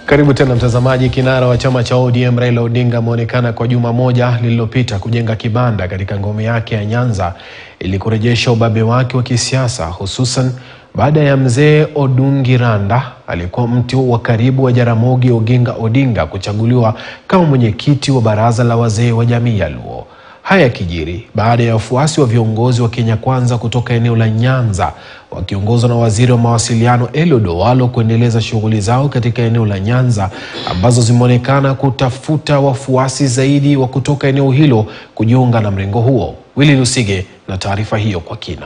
Karibu tena mtazamaji. Kinara wa chama cha ODM Raila Odinga ameonekana kwa juma moja lililopita kujenga kibanda katika ngome yake ya Nyanza ili kurejesha ubabe wake wa kisiasa, hususan baada ya mzee Odungiranda aliyekuwa mti wa karibu wa Jaramogi Oginga Odinga kuchaguliwa kama mwenyekiti wa baraza la wazee wa jamii ya Luo. Haya yakijiri baada ya wafuasi wa viongozi wa Kenya Kwanza kutoka eneo la Nyanza wakiongozwa na waziri wa mawasiliano Eliud Owalo kuendeleza shughuli zao katika eneo la Nyanza ambazo zimeonekana kutafuta wafuasi zaidi wa kutoka eneo hilo kujiunga na mrengo huo. Willy Lusige na taarifa hiyo kwa kina.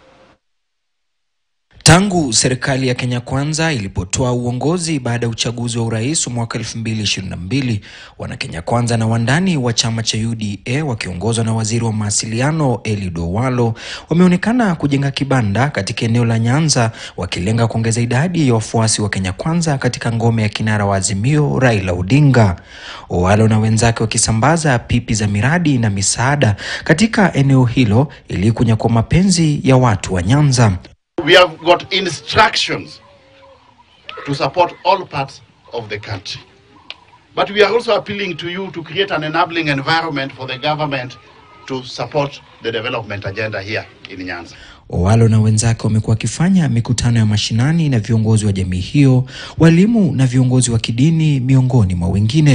Tangu serikali ya Kenya Kwanza ilipotoa uongozi baada ya uchaguzi wa urais wa mwaka 2022, wana Kenya Kwanza na wandani wa chama cha UDA wakiongozwa na waziri wa mawasiliano Eliud Owalo wameonekana kujenga kibanda katika eneo la Nyanza wakilenga kuongeza idadi ya wafuasi wa Kenya Kwanza katika ngome ya kinara wa Azimio Raila Odinga. Owalo na wenzake wakisambaza pipi za miradi na misaada katika eneo hilo ili kunyakua mapenzi ya watu wa Nyanza. We have got instructions to support all parts of the country. But we are also appealing to you to create an enabling environment for the government to support the development agenda here in Nyanza. Owalo na wenzake wamekuwa wakifanya mikutano ya mashinani na viongozi wa jamii hiyo, walimu na viongozi wa kidini miongoni mwa wengine.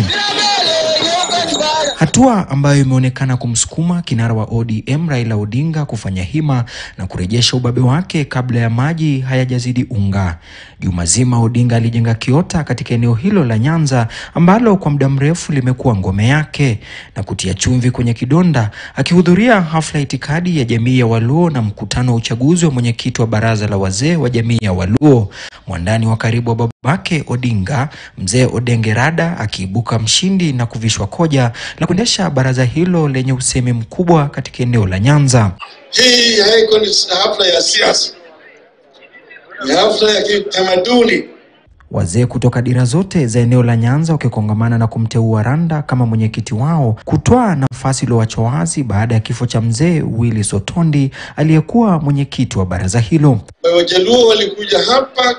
Hatua ambayo imeonekana kumsukuma kinara wa ODM Raila Odinga kufanya hima na kurejesha ubabe wake kabla ya maji hayajazidi unga. Juma zima Odinga alijenga kiota katika eneo hilo la Nyanza ambalo kwa muda mrefu limekuwa ngome yake na kutia chumvi kwenye kidonda, akihudhuria hafla ya itikadi ya jamii ya Waluo na mkutano wa uchaguzi wa mwenyekiti wa baraza la wazee wa jamii ya Waluo. Mwandani wa karibu wa babake Odinga, mzee Odengerada, akiibuka mshindi na kuvishwa koja la kuendesha baraza hilo lenye usemi mkubwa katika eneo la Nyanza. Hii haiko ni hafla ya siasa, ni hafla ya kitamaduni. Wazee kutoka dira zote za eneo la Nyanza wakikongamana na kumteua Randa kama mwenyekiti wao, kutoa nafasi iliyoachwa wazi baada ya kifo cha mzee Willy Sotondi aliyekuwa mwenyekiti wa baraza hilo. Wajaluo walikuja hapa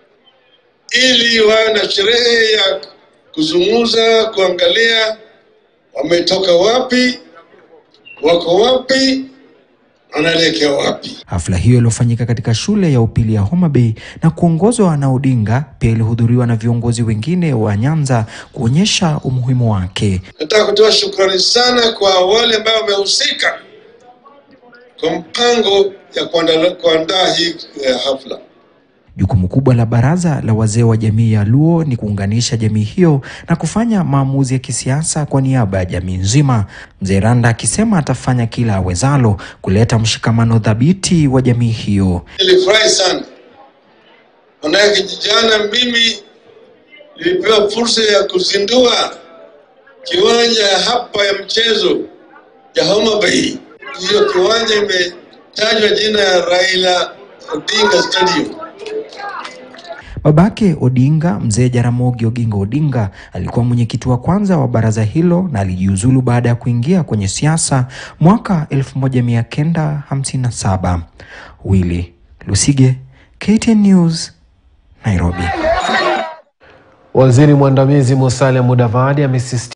ili wawe na sherehe ya kuzungumza, kuangalia wametoka wapi, wako wapi, wanaelekea wapi. Hafla hiyo iliyofanyika katika shule ya upili ya Homa Bay na kuongozwa na Odinga pia ilihudhuriwa na viongozi wengine wa Nyanza kuonyesha umuhimu wake. Nataka kutoa shukrani sana kwa wale ambao wamehusika kwa mpango ya kuandaa kuandaa hii eh, hafla. Jukumu kubwa la baraza la wazee wa jamii ya Luo ni kuunganisha jamii hiyo na kufanya maamuzi ya kisiasa kwa niaba ya jamii nzima. Mzee Randa akisema atafanya kila awezalo kuleta mshikamano dhabiti wa jamii hiyo. Nilifurahi sana manake jana mimi nilipewa fursa ya kuzindua kiwanja hapa ya mchezo ya Homa Bay. Hiyo kiwanja imetajwa jina ya Raila Odinga Stadium. Babake Odinga, mzee Jaramogi Oginga Odinga, alikuwa mwenyekiti wa kwanza wa baraza hilo na alijiuzulu baada ya kuingia kwenye siasa mwaka 1957. Willy Lusige, KTN News, Nairobi. Waziri mwandamizi Musalia Mudavadi amesisitiza